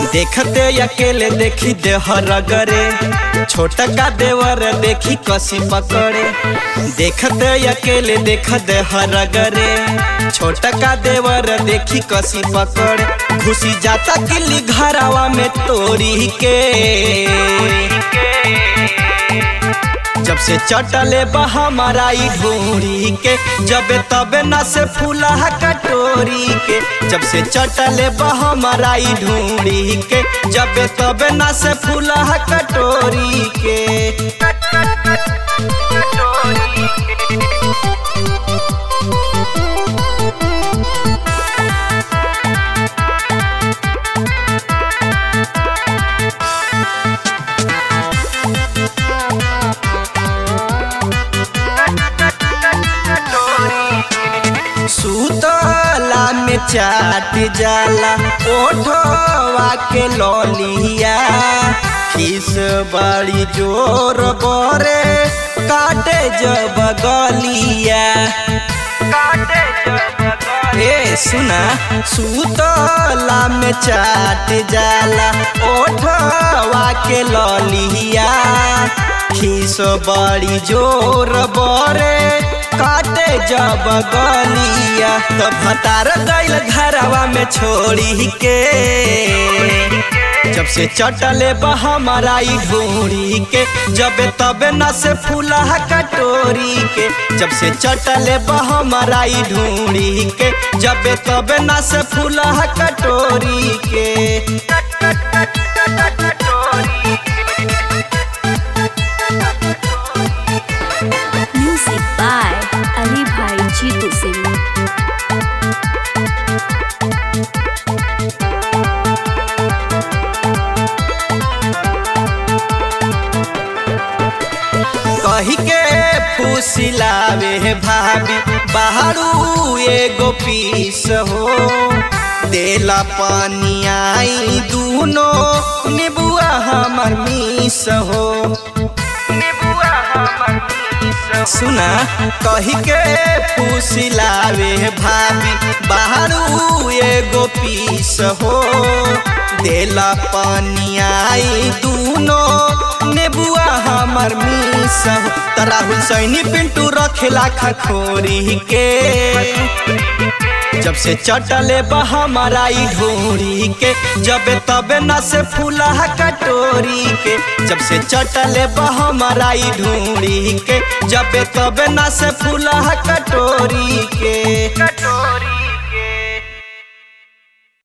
देखते अकेले देखी देहर गरे छोटा का देवर देखी कसी पकड़े देखते अकेले देख देहर गरे छोटा का देवर देखी कसी पकड़े घुसी जाता किली घरावा में तोरी के जब से चटले बहमराई ढूंढी के जब तबे न से फूला कटोरी के जब से चटले बहमराई ढूंढी के जब तबे न से फूला कटोरी के सुतला में चाट जाला ओठवा के लौलिया खिस बड़ी जोर बरे काटे जब गलिया ए सुना सुतला में चाट जाला ओठवा के लौलिया खिस बड़ी जोर बरे काटे जब गलिया तो भतार गइल घरवा में छोड़ी के जब से चटले बहमराई ढूंढी के जब तबे न से फूला कटोरी के जब से चटले बहमराई ढूंढी के जब तबे न से फूला कटोरी के Music by Ali Bhai Jeetu Singh. कही के फूसिलावे भाभी बाहरू एगो पीस हो देला पानी आई दूनो निबुआ हमर मीस हो सुना कही के फूसिलावे भाभी बाहरू एगो पीस हो देला पानी आई दूनो नेबुआ हमर मीस हो तरा हुसैनी पिंटू रखेला खखोरी के जब से चटले बहमराई ढूंढी के जब तबे न से फूला कटोरी के जब से चटले बहमराई ढूंढी के जब तबे न से फूला कटोरी के